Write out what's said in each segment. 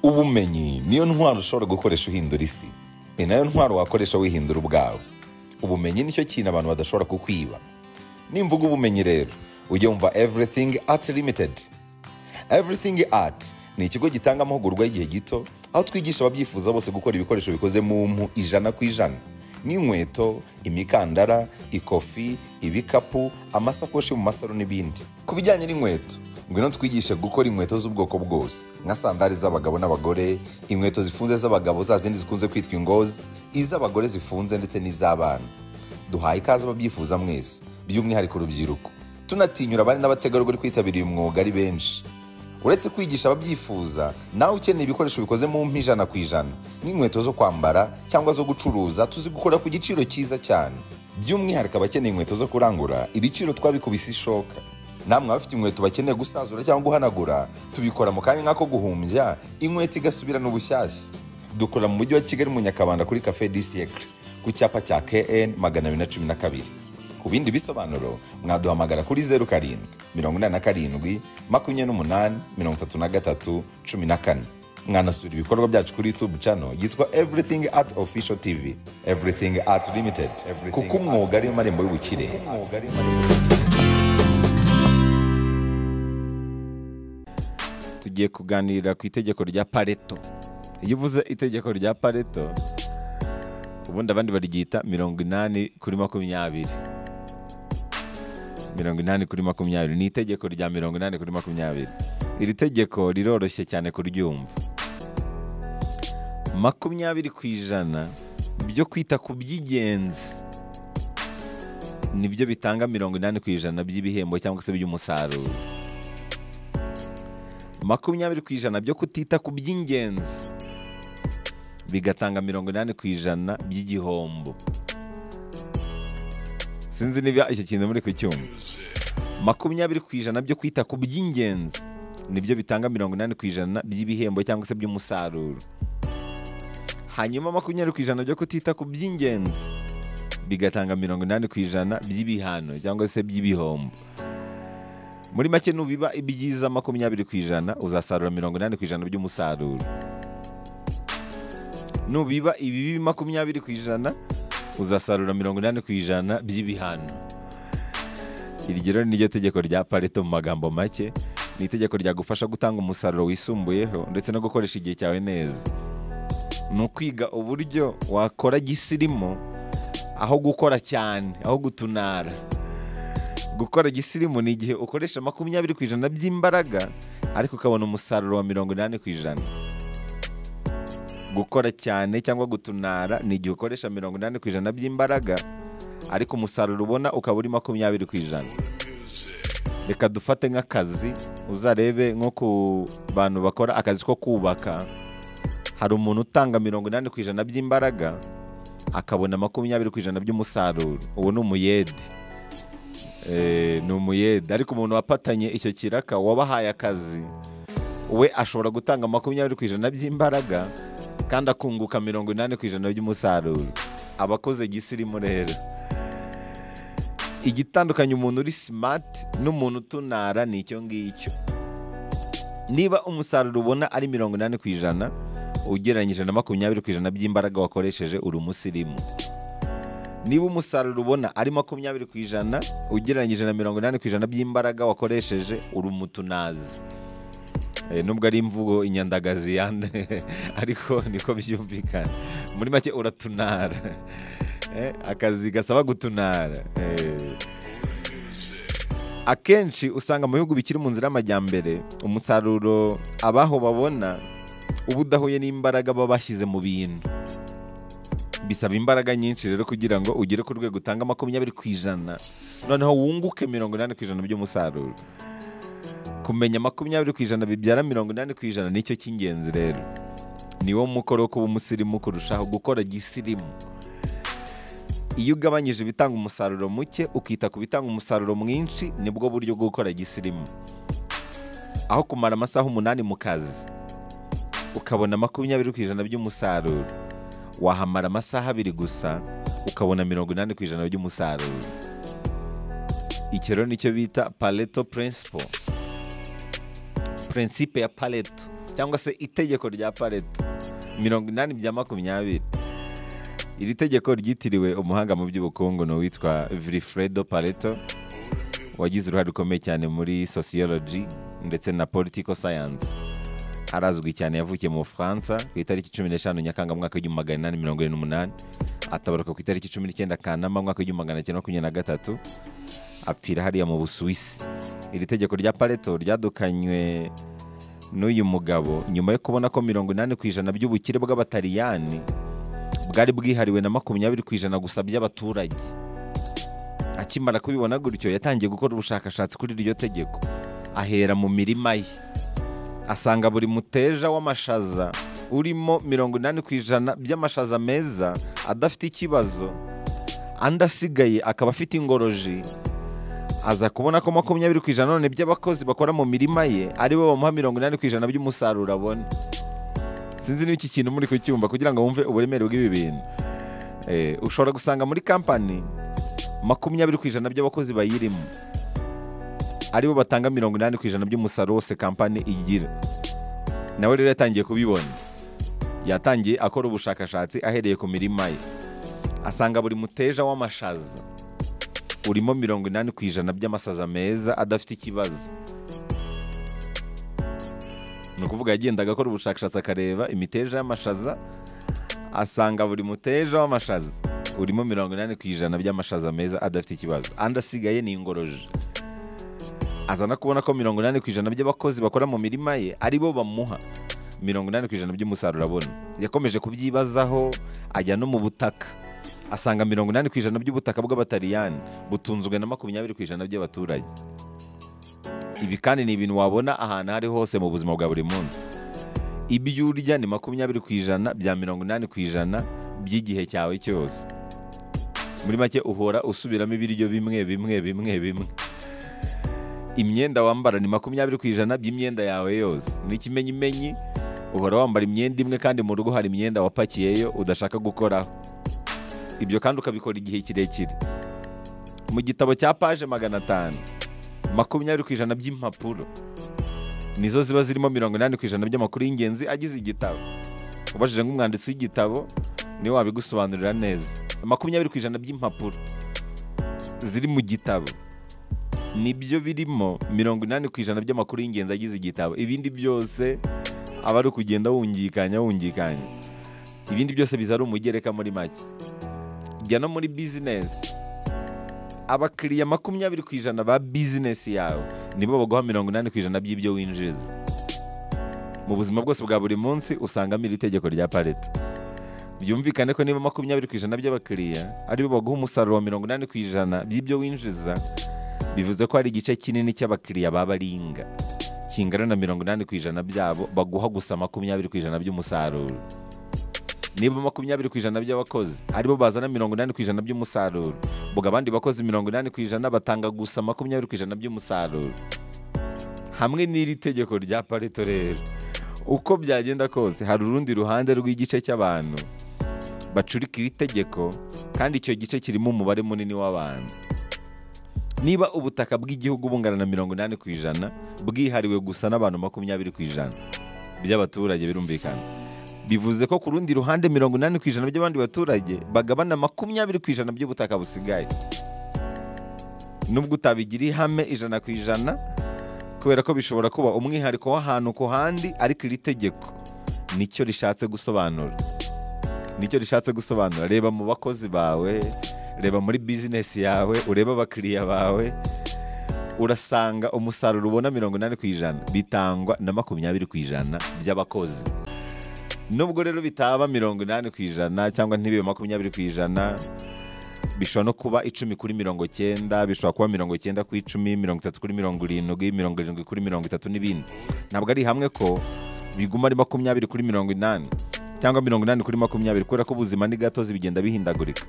ubumenyi niyo ntwaro ushobora gukoresha uhindura isi ni nayo ntwaro wakoresha wihindura ubwawe ubumenyi nicyo kintu abantu badashobora kukwiba nimvuga ubumenyi rero ujya wumva everything art limited everything art ni ikigo gitanga amahugurwa y'igihe gito aho twigisha ababyifuza bose gukora ibikoresho bikoze mu mpu ijana ku ijana nk'inkweto imikandara ikofi ibikapu amasakoshi mu masaro n'ibindi ku bijyanye n'inkweto ngwino twigishe gukora inkweto z'ubwoko bwose nka sandari z'abagabo n'abagore inkweto zifunze z'abagabo za zindi zikunze kwitwa ingozi iz'abagore zifunze ndetse n'iz'abana duhaye ikaze ababyifuza mwese by'umwihariko urubyiruko tunatinyura abari n'abategarugori kwitabira uyu mwuga ari benshi uretse kwigisha ababyifuza nawe ukeneye ibikoresho bikoze mu mpu ijana ku ijana nk'inkweto zo kwambara cyangwa zo gucuruza tuzi gukora ku giciro cyiza cyane by'umwihariko abakeneye inkweto zo kurangura ibiciro twabikubise ishoka namwe abafite inkweto bakeneye gusazura cyangwa guhanagura tubikora mu kanya nk'ako guhumbya inkweto igasubirana ubushyashya dukora mu mujyi wa kigali mu nyakabanda kuri cafe di siècle ku cyapa cya kn magana abiri na cumi na kabiri ku bindi bisobanuro mwaduhamagara kuri zeru karindwi mirongo inani na karindwi makumyabiri n'umunani mirongo itatu na gatatu cumi na kane mwanasura ibikorwa byacu kuri youtube channel yitwa everything art official tv everything art limited kuko umwuga ariyo marembo y'ubukire tugiye kuganirira ku itegeko rya pareto iyo uvuze itegeko rya pareto ubundi abandi baryita mirongo inani kuri makumyabiri mirongo inani kuri makumyabiri ni itegeko rya mirongo inani kuri makumyabiri iri tegeko riroroshye cyane kuryumva makumyabiri ku ijana byo kwita ku by'ingenzi nibyo bitanga mirongo inani ku ijana by'ibihembo cyangwa se by'umusaruro makumyabiri ku ijana byo kutita ku by'ingenzi bigatanga mirongo inani ku ijana by'igihombo sinzi niba icyo kintu muri kucyumva makumyabiri ku ijana byo kwita ku by'ingenzi nibyo bitanga mirongo inani ku ijana by'ibihembo cyangwa se by'umusaruro hanyuma makumyabiri ku ijana byo kutita ku by'ingenzi bigatanga mirongo inani ku ijana by'ibihano cyangwa se by'ibihombo muri make nubiba ibyiza makumyabiri ku ijana uzasarura mirongo inani ku ijana by'umusaruro nubiba ibibi makumyabiri ku ijana uzasarura mirongo inani ku ijana by'ibihano iryo rero niryo tegeko rya pareto mu magambo make ni itegeko ryagufasha gutanga umusaruro wisumbuyeho ndetse no gukoresha igihe cyawe neza ni ukwiga uburyo wakora gisirimu aho gukora cyane aho gutunara gukora gisirimu ni igihe ukoresha makumyabiri ku ijana by'imbaraga ariko ukabona umusaruro wa mirongo inani ku ijana gukora cyane cyangwa gutunara ni igihe ukoresha mirongo inani ku ijana by'imbaraga ariko umusaruro ubona ukaba uri makumyabiri ku ijana reka dufate nk'akazi uzarebe nko ku bantu bakora akazi ko kubaka hari umuntu utanga mirongo inani ku ijana by'imbaraga akabona makumyabiri ku ijana by'umusaruro ubu ni umuyede Eh, ni umuyede ariko umuntu wapatanye icyo kiraka wabahaye akazi we ashobora gutanga makumyabiri ku ijana by'imbaraga kandi akunguka mirongo inani ku ijana by'umusaruro abakoze gisirimu rero igitandukanya umuntu uri simati n'umuntu utunara ni icyo ngicyo niba umusaruro ubona ari mirongo inani ku ijana ugereranyije na makumyabiri ku ijana by'imbaraga wakoresheje uri umusirimu niba umusaruro ubona ari makumyabiri ku ijana ugereranyije na mirongo inani ku ijana by'imbaraga wakoresheje uri umutunazi Eh, nubwo ari imvugo inyandagazi yande ariko niko byumvikana muri make uratunara Eh, akazi gasaba gutunara Eh, akenshi usanga mu bihugu bikiri mu nzira y'amajyambere umusaruro abaho babona uba udahuye n'imbaraga baba bashyize mu bintu bisaba imbaraga nyinshi rero kugira ngo ugere ku rwego utanga makumyabiri ku ijana noneho wunguke mirongo inani ku ijana by'umusaruro kumenya makumyabiri ku ijana bibyara mirongo inani ku ijana nicyo cy'ingenzi rero niwo mukoro wo kuba umusirimu kurushaho gukora gisirimu iyo ugabanyije ibitanga umusaruro muke ukita ku bitanga umusaruro mwinshi nibwo buryo bwo gukora gisirimu aho kumara amasaha umunani mu kazi ukabona makumyabiri ku ijana by'umusaruro wahamara amasaha abiri gusa ukabona mirongo inani ku ijana by'umusaruro icyo rero nicyo bita pareto principle prinsipe ya pareto cyangwa se itegeko rya pareto mirongo inani bya makumyabiri iri tegeko ryitiriwe umuhanga mu by'ubukungu ni uwitwa vilifredo pareto wagize uruhare rukomeye cyane muri sociology ndetse na political science arazwi cyane yavukiye mu bufaransa ku itariki cumi n'eshanu nyakanga mu mwaka w'igihumbi magana inani mirongo irindwi n'umunani atabaruka ku itariki cumi n'icyenda kanama mu mwaka w'igihumbi magana cyenda makumyabiri na gatatu apfira hariya mu busuwisi iri tegeko rya pareto ryadukanywe n'uyu mugabo nyuma yo kubona ko mirongo inani ku ijana by'ubukire bw'abataliyani bwari bwihariwe na makumyabiri ku ijana gusa by'abaturage akimara kubibona gutyo yatangiye gukora ubushakashatsi kuri iryo tegeko ahera mu mirima ye asanga buri muteja w'amashaza urimo mirongo inani ku ijana by'amashaza meza adafite ikibazo andi asigaye akaba afite ingoroji aza kubona ko makumyabiri ku ijana none by'abakozi bakora mu mirima ye ari bo bamuha mirongo inani ku ijana by'umusaruro abona sinzi n'iki kintu muri kucyumva kugira ngo wumve uburemere bw'ibi bintu Eh, ushobora gusanga muri kampani makumyabiri ku ijana by'abakozi bayirimo ari bo batanga mirongo inani ku ijana by'umusaruro wose kampani igira nawe rero yatangiye kubibona yatangiye akora ubushakashatsi ahereye ku mirima ye asanga buri muteja w'amashaza urimo mirongo inani ku ijana by'amasaza meza adafite ikibazo ni ukuvuga yagendaga akora ubushakashatsi akareba imiteja y'amashaza asanga buri muteja w'amashaza urimo mirongo inani ku ijana by'amashaza meza adafite ikibazo andi asigaye ni ingoroje aza no kubona ko mirongo inani ku ijana by'abakozi bakora mu mirima ye ari bo bamuha mirongo inani ku ijana by'umusaruro abona yakomeje kubyibazaho ajya no mu butaka asanga mirongo inani ku ijana by'ubutaka bw'abataliyani butunzwe na makumyabiri ku ijana by'abaturage ibi kandi ni ibintu wabona ahantu aho ari hose mu buzima bwa buri munsi ibyo urya ni makumyabiri ku ijana bya mirongo inani ku ijana by'igihe cyawe cyose muri make uhora usubiramo ibiryo bimwe bimwe bimwe bimwe imyenda wambara ni makumyabiri ku ijana by'imyenda yawe yose n'ikimenyimenyi uhora wambara imyenda imwe kandi mu rugo hari imyenda wapakiyeyo udashaka gukoraho ibyo kandi ukabikora igihe kirekire mu gitabo cya paje magana atanu makumyabiri ku ijana by'impapuro nizo ziba zirimo mirongo inani ku ijana by'amakuru y'ingenzi agize igitabo ubajije nk'umwanditsi w'igitabo niwe wabigusobanurira neza makumyabiri ku ijana by'impapuro ziri mu gitabo nibyo birimo mirongo inani ku ijana by'amakuru y'ingenzi agize igitabo ibindi byose aba ari ukugenda wungikanya wungikanya ibindi byose biza ari umugereka muri make jya no muri bizinesi abakiriya makumyabiri ku ijana ba bizinesi yawe nibo baguha mirongo inani ku ijana by'ibyo winjiza mu buzima bwose bwa buri munsi usangamo iri tegeko rya pareto byumvikane ko niba makumyabiri ku ijana by'abakiriya aribo baguha umusaruro wa mirongo inani ku ijana by'ibyo winjiza bivuze ko hari igice kinini cy'abakiriya baba ringa kingana na mirongo inani ku ijana byabo baguha gusa makumyabiri ku ijana by'umusaruro niba makumyabiri ku ijana by'abakozi aribo bazana mirongo inani ku ijana by'umusaruro ubwo abandi bakozi mirongo inani ku ijana batanga gusa makumyabiri ku ijana by'umusaruro hamwe n'iri tegeko rya pareto rero uko byagenda kose hari urundi ruhande rw'igice cy'abantu bacurika iri tegeko kandi icyo gice kirimo umubare munini w'abantu niba ubutaka bw'igihugu bungana na mirongo inani ku ijana bwihariwe gusa n'abantu makumyabiri ku ijana by'abaturage birumvikana bivuze ko ku rundi ruhande mirongo inani ku ijana by'abandi baturage bagabana makumyabiri ku ijana by'ubutaka busigaye nubwo utabigira ihame ijana ku ijana kubera ko bishobora kuba umwihariko w'ahantu ku handi ariko iri tegeko nicyo rishatse gusobanura nicyo rishatse gusobanura reba mu bakozi bawe reba muri bizinesi yawe urebe abakiriya bawe urasanga umusaruro ubona mirongo inani ku ijana bitangwa na makumyabiri ku ijana by'abakozi nubwo rero bitaba mirongo inani ku ijana cyangwa ntibibe makumyabiri ku ijana bishobora no kuba icumi kuri mirongo cyenda bishobora kuba mirongo cyenda ku icumi mirongo itatu kuri mirongo irindwi mirongo irindwi kuri mirongo itatu n'ibindi ntabwo ari hamwe ko biguma ari makumyabiri kuri mirongo inani cyangwa mirongo inani kuri makumyabiri kubera ko ubuzima ni gatozi bigenda bihindagurika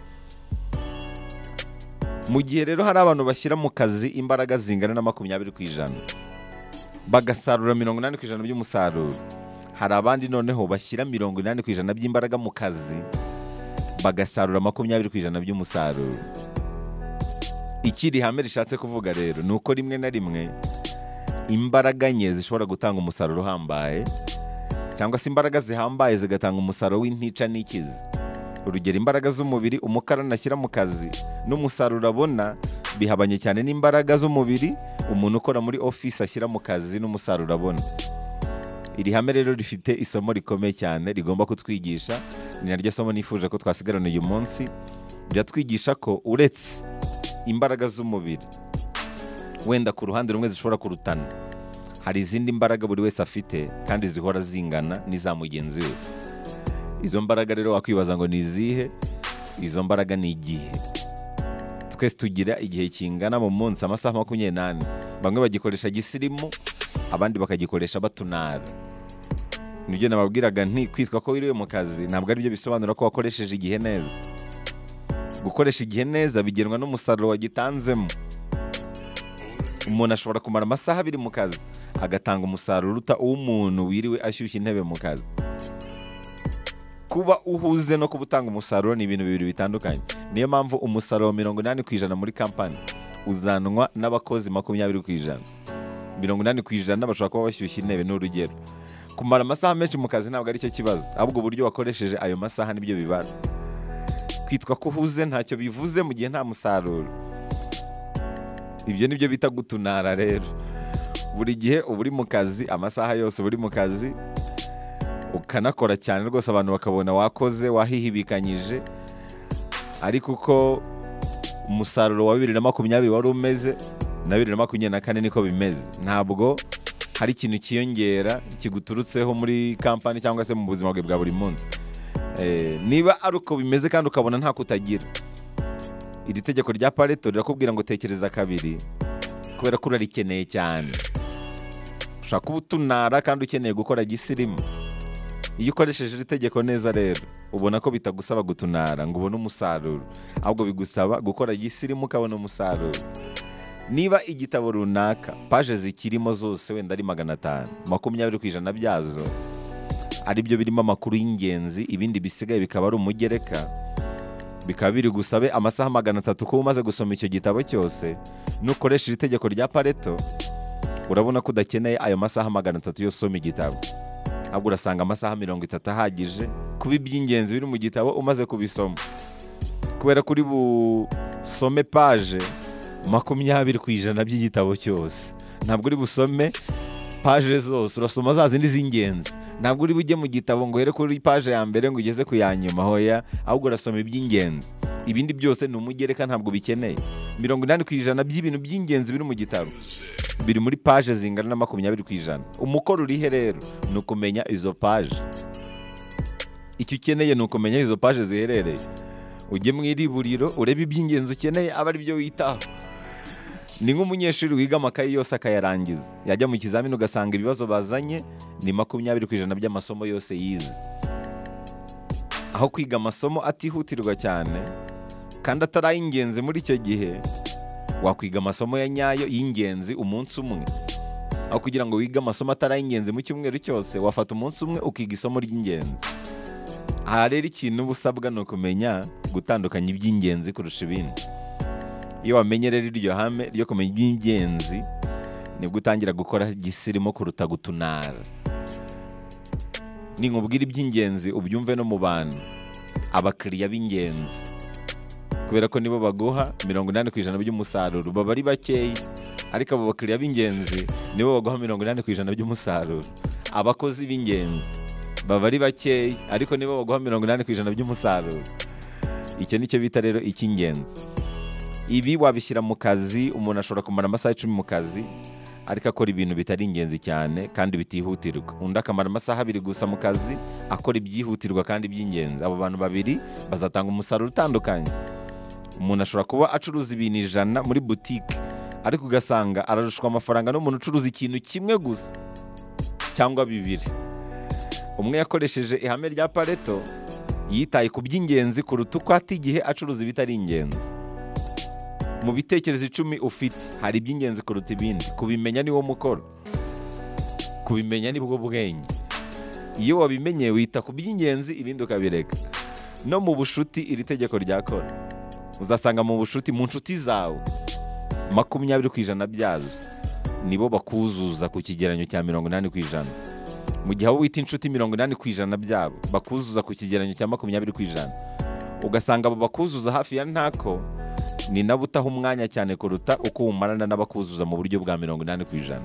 mu gihe rero hari abantu bashyira mu kazi imbaraga zingana na makumyabiri ku ijana bagasarura mirongo inani ku ijana by'umusaruro hari abandi noneho bashyira mirongo inani ku ijana by'imbaraga mu kazi bagasarura makumyabiri ku ijana by'umusaruro ikiri hame rishatse kuvuga rero ni uko rimwe na rimwe imbaraga nke zishobora gutanga umusaruro uhambaye cyangwa se imbaraga zihambaye zigatanga umusaruro w'intica n'ikizi urugero imbaraga z'umubiri umukarani ashyira mu kazi n'umusaruro abona bihabanye cyane n'imbaraga z'umubiri umuntu ukora muri ofisi ashyira mu kazi n'umusaruro abona iri hame rero rifite isomo rikomeye cyane rigomba kutwigisha ni naryo somo nifuje ko twasigarana uyu munsi riratwigisha ko uretse imbaraga z'umubiri wenda ku ruhande rumwe zishobora kurutana hari izindi mbaraga buri wese afite kandi zihora zingana n'iza mugenzi we izo mbaraga rero wakwibaza ngo ni izihe izo mbaraga ni igihe twese tugira igihe kingana mu munsi amasaha makumyabiri n'ane bamwe bagikoresha gisirimu abandi bakagikoresha batunara nibyo nababwiraga nti kwitwa ko wiriwe mu kazi ntabwo aribyo bisobanura ko wakoresheje igihe neza gukoresha igihe neza bigenwa n'umusaruro wagitanzemo umuntu ashobora kumara amasaha abiri mu kazi agatanga umusaruro uruta uw'umuntu wiriwe ashyushya intebe mu kazi kuba uhuze no kuba utanga umusaruro ni ibintu bibiri bitandukanye niyo mpamvu umusaruro mirongo inani ku ijana muri kampani uzanwa n'abakozi makumyabiri ku ijana mirongo inani ku ijana bashobora kuba bashyushya intebe ni urugero kumara amasaha menshi mu kazi ntabwo aricyo kibazo ahubwo uburyo wakoresheje ayo masaha nibyo bibara kwitwa ko uhuze ntacyo bivuze mu gihe nta musaruro ibyo nibyo bita gutunara rero buri gihe uba uri mu kazi amasaha yose uba uri mu kazi ukanakora cyane rwose abantu bakabona wakoze wahihibikanyije ariko uko umusaruro wa bibiri na makumyabiri wari umeze na bibiri na makumyabiri na kane niko bimeze ntabwo hari ikintu kiyongera kiguturutseho muri kampani cyangwa se mu buzima bwe bwa buri munsi Eh, niba ari uko bimeze kandi ukabona nta kutagira iri tegeko rya pareto rirakubwira ngo tekereza kabiri kubera ko urarikeneye cyane ushobora kuba utunara kandi ukeneye gukora gisirimu iyo ukoresheje iri tegeko neza rero ubona ko bitagusaba gutunara ngo ubone umusaruro ahubwo bigusaba gukora gisirimu ukabona umusaruro niba igitabo runaka paje zikirimo zose wenda ari magana atanu makumyabiri ku ijana byazo ari byo birimo amakuru y'ingenzi ibindi bisigaye bikaba ari umugereka bikaba biri gusabe amasaha magana atatu kuba umaze gusoma icyo gitabo cyose nukoresha iri tegeko rya pareto urabona ko udakeneye ayo masaha magana atatu yose usoma igitabo ahubwo urasanga amasaha mirongo itatu ahagije kuba iby'ingenzi biri mu gitabo umaze kubisoma kubera ko uri busome paje makumyabiri ku ijana by'igitabo cyose ntabwo uri busome paje zose urasoma za zindi z'ingenzi ntabwo uri bujye mu gitabo ngo uhere kuri paje ya mbere ngo ugeze ku ya nyuma hoya ahubwo urasoma iby'ingenzi ibindi byose ni umugereka ntabwo bikeneye mirongo inani ku ijana by'ibintu by'ingenzi biri mu gitabo biri muri paje zingana na makumyabiri ku ijana umukoro urihe rero ni ukumenya izo paje icyo ukeneye ni ukumenya aho izo paje ziherereye ujye mu iriburiro urebe iby'ingenzi ukeneye abe ari byo witaho ni nk'umunyeshuri wiga amakayi yose akayarangiza yajya mu kizamini ugasanga ibibazo bazanye ni makumyabiri ku ijana by'amasomo yose yize aho kwiga amasomo atihutirwa cyane kandi atari ay'ingenzi muri icyo gihe wakwiga amasomo ya nyayo y'ingenzi umunsi umwe aho kugira ngo wige amasomo atari ay'ingenzi mu cyumweru cyose wafata umunsi umwe ukiga isomo ry'ingenzi aha rero ikintu uba usabwa ni ukumenya gutandukanya iby'ingenzi kurusha ibindi iyo wamenye rero iryo hame ryo kumenya iby'ingenzi nibwo utangira gukora gisirimo kuruta gutunara ninkubwira iby'ingenzi ubyumve no mu bantu abakiriya b'ingenzi kubera ko nibo baguha mirongo inani ku ijana by'umusaruro baba ari bakeya ariko abo bakiriya b'ingenzi nibo baguha mirongo inani ku ijana by'umusaruro abakozi b'ingenzi baba ari bakeya ariko nibo baguha mirongo inani ku ijana by'umusaruro icyo nicyo bita rero icy'ingenzi ibi wabishyira mu kazi umuntu ashobora kumara amasaha icumi mu kazi ariko akora ibintu bitari ingenzi cyane kandi bitihutirwa undi akamara amasaha abiri gusa mu kazi akora ibyihutirwa kandi by'ingenzi abo bantu babiri bazatanga umusaruro utandukanye umuntu ashobora kuba acuruza ibintu ijana muri butike ariko ugasanga ararushwa amafaranga n'umuntu ucuruza ikintu kimwe gusa cyangwa bibiri umwe yakoresheje ihame rya pareto yitaye ku by'ingenzi kuruta uko ata igihe acuruza ibitari ingenzi mu bitekerezo icumi ufite hari iby'ingenzi kuruta ibindi kubimenya niwo mukoro kubimenya nibwo bwenge iyo wabimenye wita ku by'ingenzi ibindi ukabireka no mu bushuti iri tegeko ryakora uzasanga mu bushuti mu nshuti zawe makumyabiri ku ijana byazo nibo bakuzuza ku kigeranyo cya mirongo inani ku ijana mu gihe abo wita inshuti mirongo inani ku ijana byabo bakuzuza ku kigereranyo cya makumyabiri ku ijana ugasanga abo bakuzuza hafi ya ntako ni nabo utaha umwanya cyane kuruta uko umarana n'abakuzuza mu buryo bwa mirongo inani ku ijana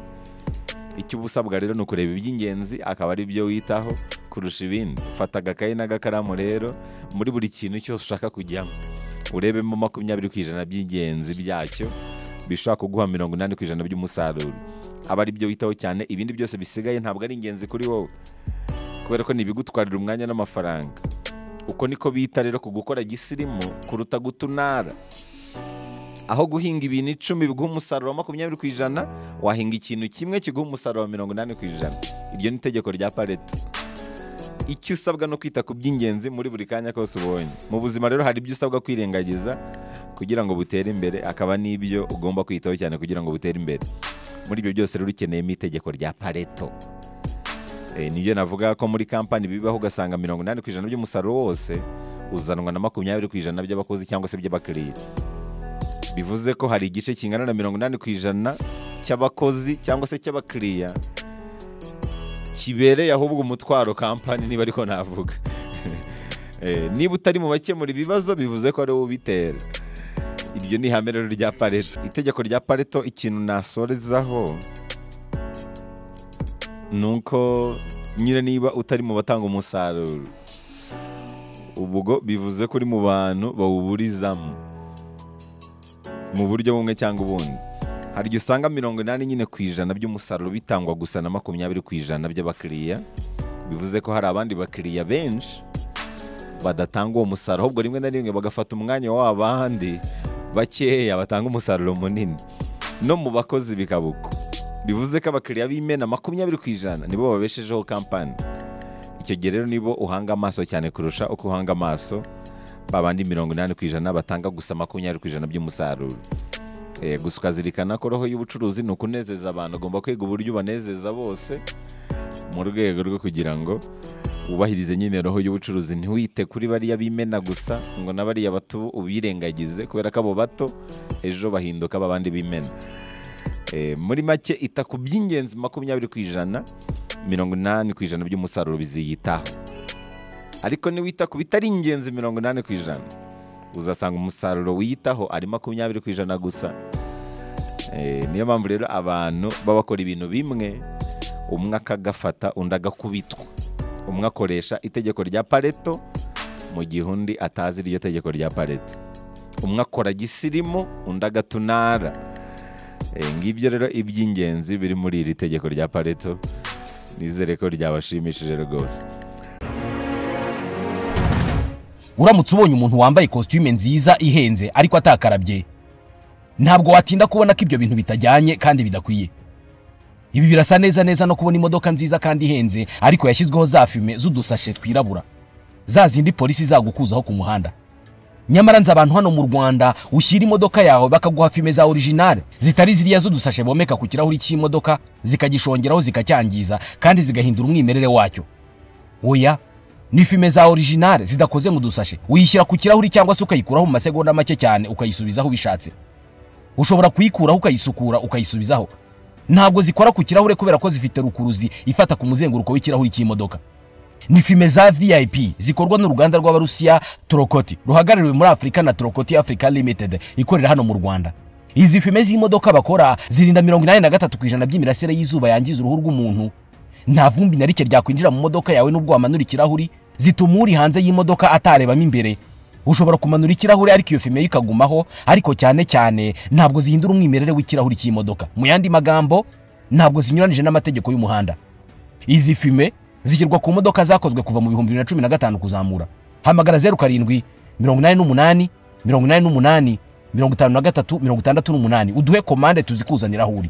icyo uba usabwa rero ni ukureba iby'ingenzi akaba ari byo witaho kurusha ibindi fata agakayi n'agakaramu rero muri buri kintu cyose ushaka kujyamo urebemo makumyabiri ku ijana by'ingenzi byacyo bishobora kuguha mirongo inani ku ijana by'umusaruro aba ari byo witaho cyane ibindi byose bisigaye ntabwo ari ingenzi kuri wowe kubera ko ni ibigutwarira umwanya n'amafaranga uko niko bita rero ku gukora gisirimu kuruta gutunara aho guhinga ibintu icumi biguha umusaruro wa makumyabiri ku ijana wahinga ikintu kimwe kiguha umusaruro wa mirongo inani ku ijana iryo ni itegeko rya pareti icyo usabwa no kwita ku by'ingenzi muri buri kanya kose ubonye mu buzima rero hari ibyo usabwa kwirengagiza kugira ngo butere imbere akaba n'ibyo ugomba kwitaho cyane kugira ngo butere imbere muri ibyo byose rero ukeneyemo itegeko rya pareto Eh, nibyo navuga ko muri kampani bibaho ugasanga mirongo inani ku ijana by'umusaruro wose uzanwa na makumyabiri ku ijana by'abakozi cyangwa se by'abakiriya bivuze ko hari igice kingana na mirongo inani ku ijana cy'abakozi cyangwa se cy'abakiriya kibereye ahubwo umutwaro kampani niba ariko navuga Eh, niba utari mu bakemura ibibazo bivuze ko ari wowe ubitera iryo ni ihame rero rya pareto itegeko rya pareto ikintu nasorezaho ni uko nyine niba utari mu batanga umusaruro ubwo bivuze ko uri mu bantu bawuburizamo mu buryo bumwe cyangwa ubundi hari igihe usanga mirongo inani nyine ku ijana by'umusaruro bitangwa gusa na makumyabiri ku ijana by'abakiriya bivuze ko hari abandi bakiriya benshi badatanga uwo musaruro ahubwo rimwe na rimwe bagafata umwanya w'abandi bakeya batanga umusaruro munini no mu bakozi bikaba uko bivuze ko abakiriya b'imena makumyabiri ku ijana nibo babeshejeho kampani icyo gihe rero nibo uhanga amaso cyane kurusha uko uhanga amaso babandi mirongo inani ku ijana batanga gusa makumyabiri ku ijana by'umusaruro Eh, gusa ukazirikana ko roho y'ubucuruzi ni ukunezeza abantu ugomba kwiga uburyo ubanezeza bose mu rwego rwo kugira ngo wubahirize nyine roho y'ubucuruzi ntiwite kuri bariya bimena gusa ngo na bariya bato ubirengagize kubera ko abo bato ejo bahinduka babandi bimena Eh, muri make ita ku by'ingenzi makumyabiri ku ijana mirongo inani ku ijana by'umusaruro biziyitaho ariko niwita ku bitari ingenzi mirongo inani ku ijana uzasanga umusaruro wiyitaho ari makumyabiri ku ijana gusa Eh, niyo mpamvu rero abantu baba bakora ibintu bimwe umwe akagafata undi agakubitwa umwe akoresha itegeko rya pareto mu gihe undi atazi iryo tegeko rya pareto umwe akora gisirimu undi agatunara Eh, ngibyo rero iby'ingenzi biri muri iri tegeko rya pareto nizere ko ryabashimishije rwose uramutse ubonye umuntu wambaye kositime nziza ihenze ariko atakarabye ntabwo watinda kubona ko ibyo bintu bitajyanye kandi bidakwiye ibi birasa neza neza no kubona imodoka nziza kandi ihenze ariko yashyizweho za fime z'udusashe twirabura za zindi polisi zagukuzaho ku muhanda nyamara nzi abantu hano mu rwanda ushyira imodoka yawe bakaguha fime za orijinale zitari ziriya z'udusashe bomeka ku kirahuri cy'imodoka zikagishongeraho zikacyangiza kandi zigahindura umwimerere wacyo oya ni fime za orijinale zidakoze mu dusashe uyishyira ku kirahuri cyangwa se ukayikuraho mu masegonda make cyane ukayisubizaho ubishatse ushobora kuyikuraho ukayisukura ukayisubizaho ntabwo zikora ku kirahure kubera ko zifite rukuruzi ifata ku muzenguruko w'ikirahuri cy'imodoka ni fime za vip zikorwa n'uruganda rw'abarusiya torokoti ruhagarariwe muri afurika na torokoti africa limited ikorera hano mu rwanda izi fime z'imodoka bakora zirinda mirongo inani na gatatu ku ijana by'imirasire y'izuba yangiza uruhu rw'umuntu nta vumbi na rike ryakwinjira mu modoka yawe n'ubwo wamanura ikirahuri zituma uri hanze y'imodoka atarebamo imbere ushobora kumanura ikirahure ariko iyo fime yo ikagumaho ariko cyane cyane ntabwo zihindura umwimerere w'ikirahuri cy'imodoka mu yandi magambo ntabwo zinyuranije n'amategeko y'umuhanda izi fime zishyirwa ku modoka zakozwe kuva mu bihumbi bibiri na cumi na gatanu kuzamura hamagara zeru karindwi mirongo inani n'umunani mirongo inani n'umunani mirongo itanu na gatatu mirongo itandatu n'umunani uduhe komande tuzikuzaniraho uri